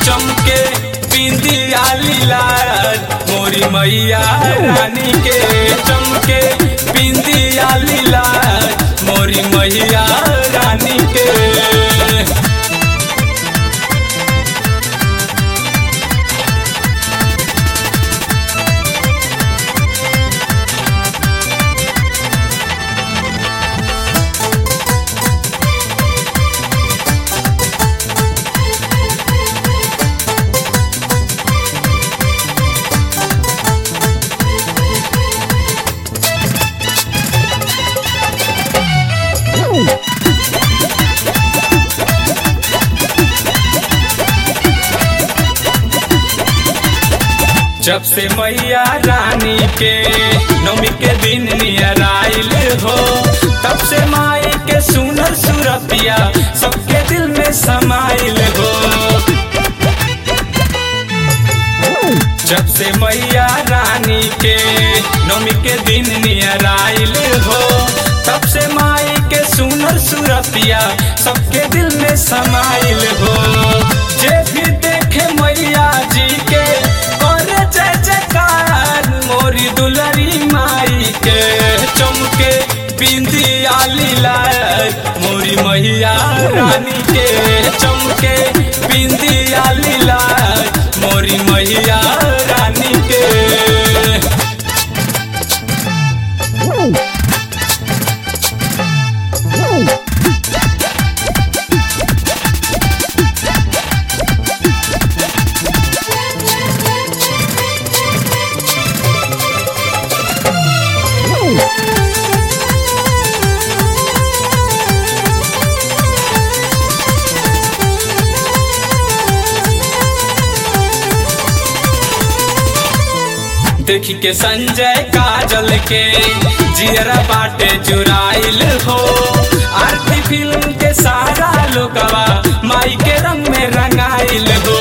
चमके बिंदिया लीलार मोरी मैया रानी के चमके बिंदिया लीलार मोरी मैया रानी के जब से मैया रानी के नौमी के दिन नियर आइल हो तब से माई के सुनर सुरतिया सबके दिल में समाइल हो जब से मैया रानी के नौमी के दिन नियर आइल हो तब से माई के सुनर सुरतिया सबके दिल में समाइल हो जे भी देखे मैया जी के करे जय जयकार मोरी दुलरी माई के चमके बिंदिया लीलार मोरी मैया रानी के चमके बिंदिया लीलार मोरी मैया रानी के देखी के संजय काजल के जियरा बाटे जुराइल हो आरती फिल्म के सारा लोगवा माई के रंग में रंगाइल हो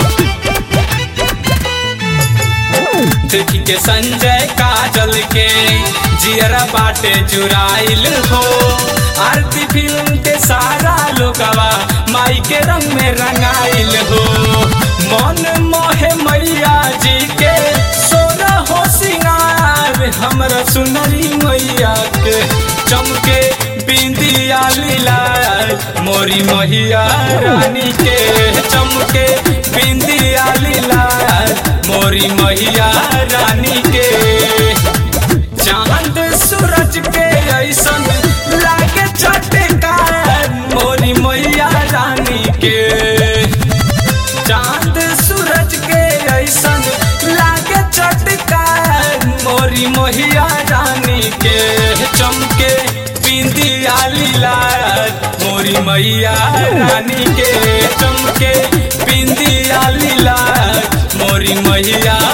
देखी के संजय काजल के जियरा बाटे जुराइल हो आरती फिल्म के सारा लोगवा माई के रंग में रंगाइल हो मन मोहे मैया जी के सोना हो सिंगार हमरा सुनरी मैया के चमके बिंदिया लीलार मोरी मैया रानी के चमके बिंदिया लीलार मोरी मैया रानी के चांद सूरज के ऐसन लागे चटकार मोरी मैया रानी के चांद सूरज के ऐसन लागे चटकार मोरी मोहिया रानी के चमके बिंदिया लीलार मोरी मैया रानी के चमके बिंदिया लीलार मोरी मैया